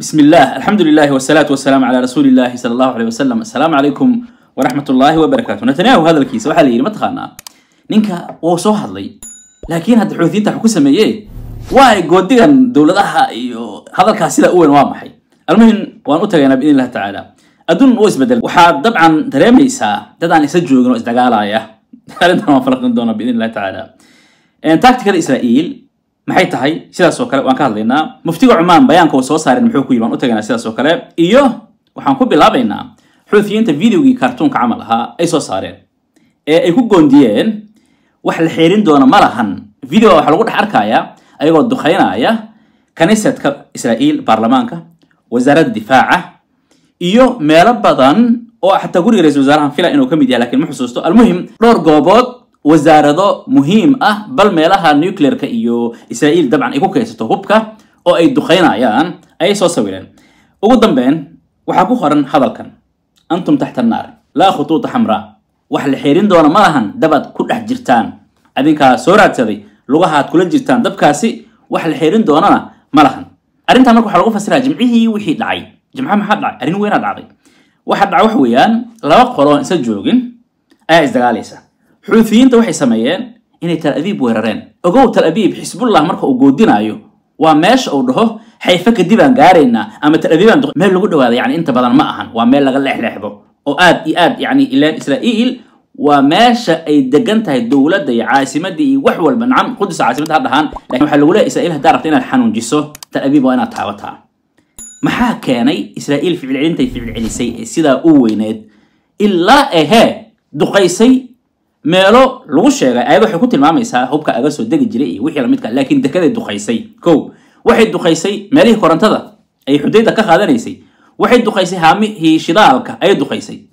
بسم الله الحمد لله والصلاة والسلام على رسول الله صلى الله عليه وسلم السلام عليكم ورحمة الله وبركاته نتنياهو هذا الكيس waxaa la yidhi ma taqaanaa ninka wuu soo hadlay laakiin hadda xuutiyiinta wax ku sameeyey waa ay goodigan dowladaha iyo hadalkaas sida u weyn waa maxay almuhim waan u tagaynaa biidn illahi tacaala adduun wuu isbedel waxaad dabcan dareemaysaa dad aan isla joogin oo isdagaalaya arrintan waan falaqin doonaa biidn illahi tacaala tacticada israa'iil maxay tahay sidaas oo kale waan ka hadlaynaa muftiga cumaan bayaanka uu soo saarin muxuu ku yiri waan u tagaynaa sidaas oo kale iyo waxaan ku bilaabaynaa xuutiyiinta videogii kartuunka camal ahaa ay soo saareen ee ay ku goondiyeen wax la xeerin doona ma lahan videoga waxaa lagu dhex arkayaa ayagoo duqeynaya kaniisadka israa'iil baarlamaanka wasaaradda difaaca iyo meelo badan oo xataa guriga ra-isul wasaarahan fila inuu ka mid yahay lakiin ma xusuusto almuhim dhowr goobood wasaarado muhiim ah bal meelaha nuclearka iyo israa'iil dabcan ay ku kaysato hubka oo ay duqeynayaan ayay soo sawireen ugu dambeyn waxaa ku qoran hadalkan antum taxta annaar laa khutuuta xamraa wax la xeerin doona ma lahan dabaad ku dhex jirtaan adinkaa soo raadsaday lugahaad kula jirtaan dabkaasi wax la xeerin doonana ma lahan arrintan marka waxaa lagu fasiraa jimcihii wixii dhacay jimca maxaa dhacay arrin weynaa dhacday waxa dhacay wax weeyaan laba qoloon isa joogin ayaa isdagaalaysa xuutiyiinta waxay sameeyeen inay tal abiib weerareen ogow tal abiib xisbullah marka uu goodinaayo waa meesha uu dhaho xayfe kadib aan gaaraynaa ama tal abiib aan meel lagu dhawaada yani inta badan ma ahan waa meel laga leexleexdo oo aad iyo aad yani ilaan israa'iil waa meesha ay degan tahay dowladda iyo caasimadda iyo wax walba nacam qudus caasimadda ha dhahaan lakin waxaa lagu leeyahy israa'iil haddaa rabta inaad xanuunjiso tal abiib waa inaad taabataa maxaa keenay israa'iil ficil celintay ficil celisay ee sidaa u weyneed ilaa ehee duqaysay meelo lagu sheegay ayad waxay ku tilmaamaysaa hubka aga soo degi jiray iyo wixii lamidka laakiin dekeday duqaysay kow waxay duqaysay meelihii korontada ay xudayda ka qaadanaysay waxay duqaysay haamihii shidaalka ayay duqaysay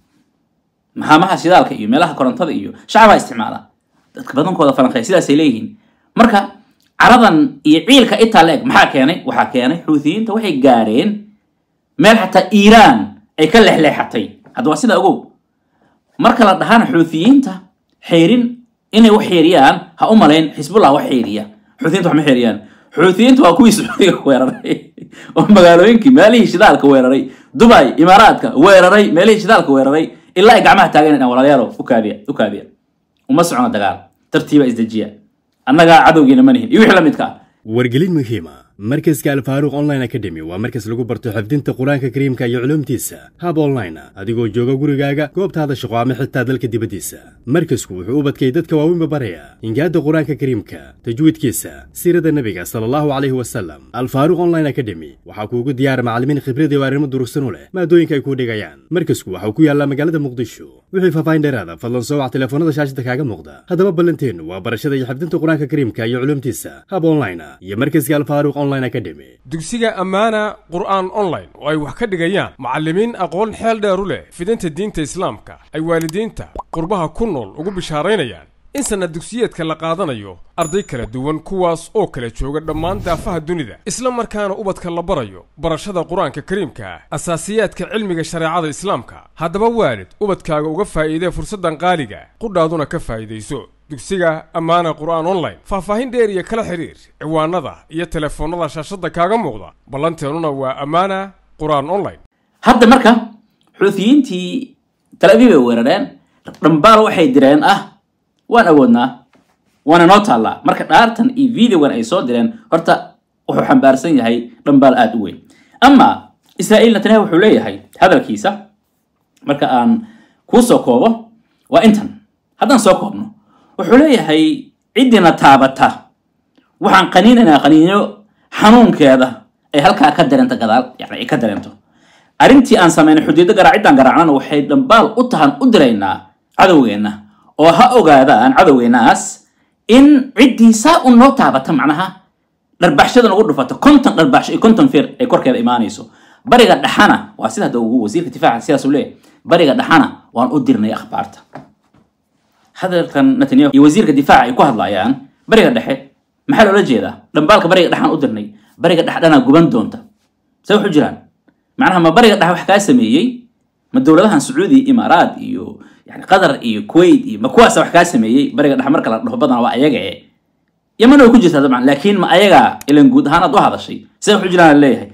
haamaha shidaalka iyo meelaha korontada iyo shacabaa isticmaala dadka badankooda falanqeya sidaasay leeyihiin marka caradan iyo ciilka itaa la eg maxaa keenay waxaa keenay xuutiyiinta waxay gaareen meel xataa iiraan ay ka lexleexatay hadda waa sidaa ogow marka la dhahana xuutiyiinta xeerin inay wax xeeriyaan ha u malayn xisbullah wax xeeriya xuutiyiinta wax ma xeeriyaan xuutiyiinta waa kuwii sacuudiga weeraray oo magaalooyinkii meelihii shidaalka weeraray dubay imaaraadka weeraray meelihii shidaalka weeraray ilaa ay gacmaha taagan inaan walaalayaalo u kaabiya u kaabiya uma socona dagaal tartiiba isdejiya annagaa cadowgiina ma nihin iyo wixii la midka ah wargelin muhiima markaska alfaaruq online academy waa markas lagu barto xifdinta qur-aanka kariimka iyo culuumtiisa hab online adigoo jooga gurigaaga goobtaada shaqo ama xitaa dalka dibaddiisa markasku wuxuu u badkay dadka waaweynba baraya hingaadda qur-aanka kariimka tajwiidkiisa siirada nebiga sala allahu calayhi wasalam alfaaruq online academy waxaa kuugu diyaara macallimiin khibrad iyo arrimo durugsan u leh maadooyinka ay kuu dhigayaan markasku waxau ku yaallaa magaalada muqdisho wixii faahfaahin dheeraada fadlan soo wac telefoonada shaashada kaaga muuqda haddaba ballanteennu waa barashada iyo xifdinta qur-aanka kariimka iyo culuumtiisa hab online iyo markaska alfaaruq dugsiga ammaana qur'aan online oo ay wax ka dhigayaan macallimiin aqoon xeel dheer u leh fidinta diinta islaamka ay waalidiinta qurbaha ku nool ugu bishaaraynayaan in sanad dugsiyeedka la qaadanayo arday kala duwan kuwaas oo kala jooga dhammaan daafaha dunida isla markaana ubadka la barayo barashada qur-aanka kariimka ah asaasiyaadka cilmiga shareecada islaamka haddaba waalid ubadkaaga uga faa'iidee fursaddan qaaliga qudhaaduna ka faa'iidayso dugsiga ammaana qur'aan online faahfaahin dheer iyo kala xidhiir ciwaanada iyo telefoonnada shaashadda kaaga muuqda ballanteennuna waa ammaana qur'aan online hadda marka xuutiyiintii tal abiib ay weerareen dhambaal waxay direen ah waan awoodnaa waana noo taallaa marka dhaartan iyo videogan ay soo direen horta wuxuu xambaarsan yahay dhambaal aada u weyn ama israa'iil netanyahu wuxuu leeyahay hadalkiisa marka aan kuu soo koobo waa intan haddaan soo koobno wuxuu leeyahay ciddina taabata waxaan qaniinaynaa qaniinyo xanuunkeeda ay halkaa ka dareento gadaal yani ay ka dareento arrintii aan samaynay xudiiddo garaaciddaan garaacnana waxay dhambaal u tahan u diraynaa cadowgeenna oo ha ogaadaan cadowgeennaas in ciddii saa u noo taabata macnaha dharbaxshada nagu dhufato konton dharbaxsho iyo konton feer ay korkeeda imaanayso bariga dhaxana waa sida hadda ugu wasiirka difaaca sidaasuu leeyahy bariga dhaxana waan u dirnay akhbaarta hadalkan netanyahu iyo wasiirka difaaca ay ku hadlayaan bariga dhexe maxaa loola jeedaa dhambaalka bariga dhexaan u dirnay bariga dhex dhanaa guban doonta see waxu jiraan macnaha ma bariga dhex wax kaa sameeyey ma dowladahan sacuudi imaaraad iyo yani qatar iyo kuwait iyo ma kuwaasa wax kaa sameeyey bariga dhex marka la dhaho badana waa ayaga e yaman way ku jirtaa dabcan laakiin ma ayagaa ilan guud ahaan aad u hadashay see waxu jiraan leeyahay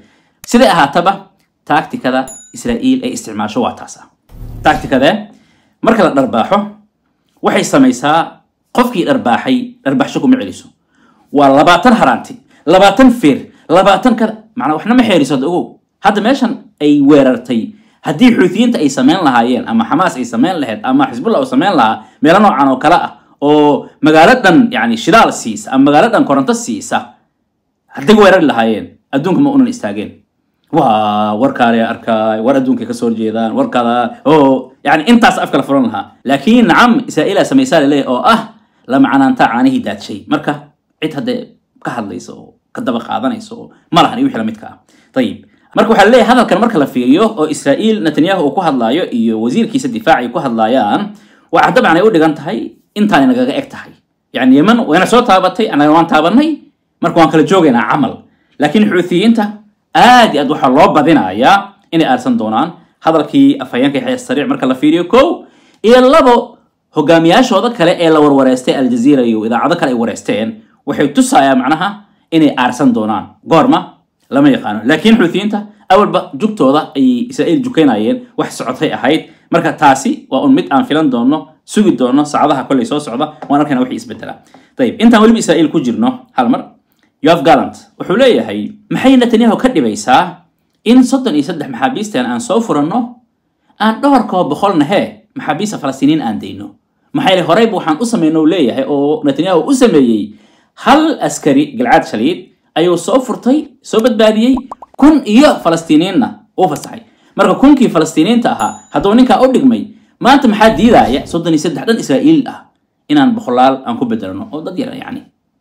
siday ahaataba taagtikada israa'iil ay isticmaasho waa taas ah taagtikadee marka la dharbaaxo waxay samaysaa qofkii dharbaaxay dharbaaxsho kuma celiso waa labaatan haraanti labaatan feer labaatan kada macnaa waxna ma xeeriso hadda ogow hadda meeshan ay weerartay haddii xuutiyiinta ay samayn lahaayeen ama xamaas ay samayn lahayd ama xisbullah uu samayn lahaa meelo noocan oo kale ah oo magaalo dhan yani shidaal siisa ama magaalo dhan koronto siisa hadday weerari lahaayeen adduunka ma unan istaageen waa warkaale arkaay war adduunkay kasoo horjeedaan warkaada oo yani intaas afkala furan lahaa laakiin nacam israa'iila samaysaa laleeyahy oo ah la macnaantaa caanihii daadshay marka cid haddee ka hadlaysa oo ka daba qaadanaysa oo ma lahan iyo wixii lamidka ah ayib marka waxaa laleeyahay hadalkan marka la fiiriyo oo israa'iil netanyahu uu ku hadlaayo iyo wasiirkiisa difaac ay ku hadlaayaan waxaa dabcan ay u dhigan tahay intaanay nagaga eg tahay yani yeman wayna soo taabatay annaga waan taabanay marka waan kala joogaynaa camal laakiin xuutiyiinta aad iyo aad waxaa loo badinayaa inay aarsan doonaan hadalkii afhayeenka yaxya sariic marka la fiiriyo kow iyo labo hogaamiyaashooda kale ee la warwareystay aljaziira iyo idaacado kale ay wareysteen waxay tusayaa macnaha inay aarsan doonaan goorma lama yaqaano laakiin xuutiyiinta awalba jugtooda ayay israa'iil jukaynayeen wax socotay ahayd marka taasi waa un mid aan filan doono sugi doono saacadaha kolley soo socda waan arkayna wixii isbedela ayib intaan weliba israa'iil ku jirno hal mar yoaf gallant wuxuu leeyahay maxay netanyahu ka dhibaysaa in soddon iyo saddex maxaabiistan aan soo furanno aan dhowrkoo boqolna hee maxaabiista falastiiniin aan dayno maxaa yeele horeyba waxaan u samayno uu leeyahay oo netanyahu u sameeyey hal askari galcaad shaliid ayuu soo furtay soo badbaadiyey kun iyo falastiiniinna uu fasaxay marka kunkii falastiiniinta ahaa hadduu ninkaa u dhigmay maanta maxaa diidaaya soddon iyo saddex dhan israa'iil ah inaan boqolaal aan ku bedelno oo dad yar yani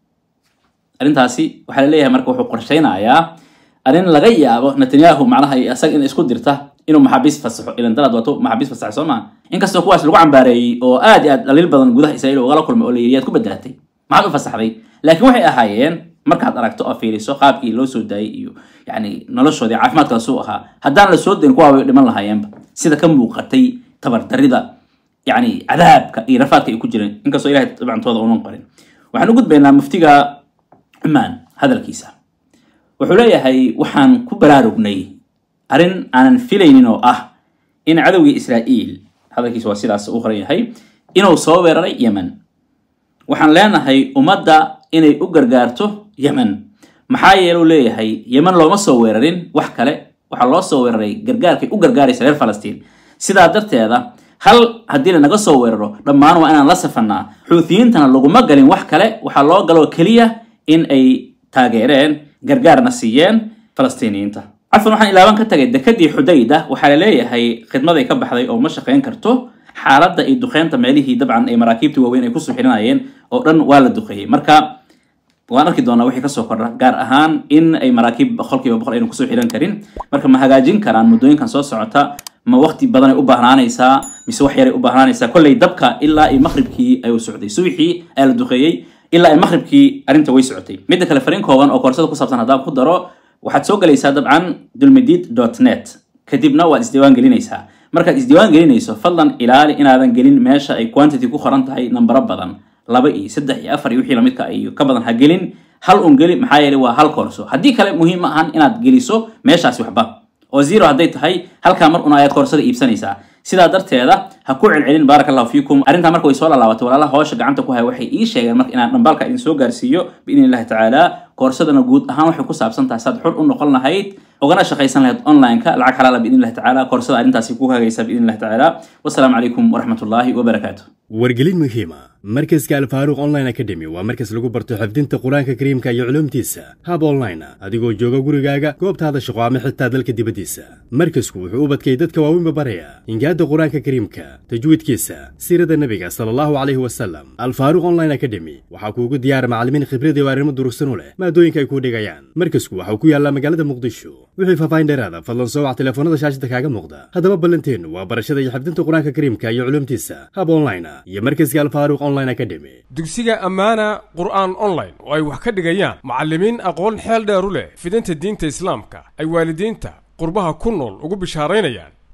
arrintaasi waxaa la leeyahay marka wuxuu qorshaynayaa arrin laga yaabo netanyahu macnaha isaga in isku dirta inuu maxaabiis fasaxo ilan dalaad waato maxaabiis fasaxay soo maa inkastoo kuwaas lagu cambaareeyey oo aad iyo aad dhaliil badan gudaha israa'iil ugala kulmay oo la yidhi yaad ku bedelatay maxaad u fasaxday laakiin waxay ahaayeen markaad aragto oo fiiriso qaabkii loo soo daayay iyo yani noloshoodii caafimaadkaas suu ahaa haddaan la soo dayn kuwaa way dhiman lahaayeenba sida ka muuqatay tabardarida yani cadaabka iyo rafaadka ay ku jireen inkastoo ilahay dabcantooda unan qorin waxaan u gudbaynaa muftiga cumaan hadalkiisa wuxuu leeyahay waxaan ku baraarugnay arrin aanan filaynin oo ah in cadowgii israa'iil hadalkiisa waa sidaas u qoran yahay inuu soo weeraray yemen waxaan leenahay ummadda inay u gargaarto yemen maxaa yeeluu leeyahay yemen looma soo weerarin wax kale waxaa loo soo weeraray gargaarkay u gargaaraysa reer falastiin sidaa darteeda hal haddii lanaga soo weeraro dhammaan waa inaan la safannaa xuutiyiintana laguma galin wax kale waxaa loo galoo keliya in ay taageereen gargaarna siiyeen falastiiniyiinta cafan waxaan ilaaban ka tagay dekadii xudayda waxaa la leeyahay khidmaday ka baxday oo ma shaqayn karto xaaladda iyo duqeynta meelihii dabcan ay maraakiibtii waaweyn ay kusoo xirinayeen oo dhan waa la duqeeyey marka waan arki doonaa wixii kasoo kordha gaar ahaan in ay maraakiib boqolkiiba boqol aynu kusoo xiran karin marka ma hagaajin karaan muddooyinkan soo socota ma waqti badan ay u baahnaanaysaa mise wax yaray u baahnaanaysaa kolley dabka ilaa iyo maqribkii ayuu socday subaxii ayaa la duqeeyey ilaa ay maqribkii arrinta way socotay midda kale fariin kooban oo koorsada ku saabsan haddaan ku daro waxaad soo galaysaa dabcan dulmedid dot net kadibna waad isdiiwaan gelinaysaa markaad isdiiwaan gelinayso fadlan ilaali inaadan gelin meesha ay quantity ku qoran tahay nambaro badan laba iyo saddex iyo afar iyo wixii lamidka iyo ka badan ha gelin hal un geli maxaa yeelay waa hal koorso haddii kale muhiim ma ahan inaad geliso meeshaasi waxba oo zero hadday tahay halkaa mar un ayaad koorsada iibsanaysaa sidaa darteeda ha ku celcelin baaraka allahu fiikum arrintaa marka way soo laalaabatay walaalaha hoosha gacanta ku haya waxay ii sheegeen marka inaan dhambaalka idin soo gaarsiiyo biidni illahi tacaala koorsadana guud ahaan waxay ku saabsan tahay saad xur u noqon lahayd ogana shaqaysan lahayd online-ka lacag xalaala biidni illahi tacaala koorsada arrintaasi ku hagaysa biidni illahi tacaala wasalaamu calaykum waraxmat ullaahi wabarakaatu wargelin muhiima markaska alfaaruq online academy waa markas lagu barto xifdinta qur-aanka kariimka iyo culuumtiisa hab online ah adigoo jooga gurigaaga goobtaada shaqo ama xitaa dalka dibaddiisa markasku wuxuu u badkay dadka waaweynba baraya hingaadda qur-aanka kariimka tajwiidkiisa siirada nebiga sala allahu calayhi wasalam alfaaruq online academy waxaa kuugu diyaara macallimiin khibrad iyo arrimo durugsan u leh maadooyinka ay kuu dhigayaan markasku waxau ku yaallaa magaalada muqdisho wixii faahfaahin dheeraada fadlan soo wac telefoonada shaashada kaaga muuqda haddaba ballanteennu waa barashada iyo xifdinta qur-aanka kariimka iyo culuumtiisa hab online ah iyo markaska alfaaruq online academy dugsiga ammaana qur'aan online oo ay wax ka dhigayaan macallimiin aqoon xeel dheer u leh fidinta diinta islaamka ay waalidiinta qurbaha ku nool ugu bishaaraynayaan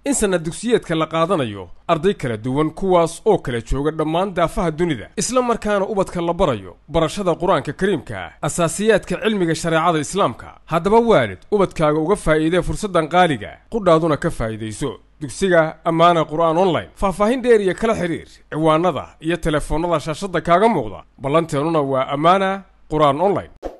in sanad dugsiyeedka la qaadanayo arday kala duwan kuwaas oo kala jooga dhammaan daafaha dunida isla markaana ubadka la barayo barashada qur-aanka kariimka asaasiyaadka cilmiga shareecada islaamka haddaba waalid ubadkaaga uga faa'iidee fursaddan qaaliga qudhaaduna ka faa'iidayso dugsiga ammaana qur'aan online faahfaahin dheer iyo kala xidhiir ciwaanada iyo telefoonnada shaashadda kaaga muuqda ballanteennuna waa ammaana qur'aan online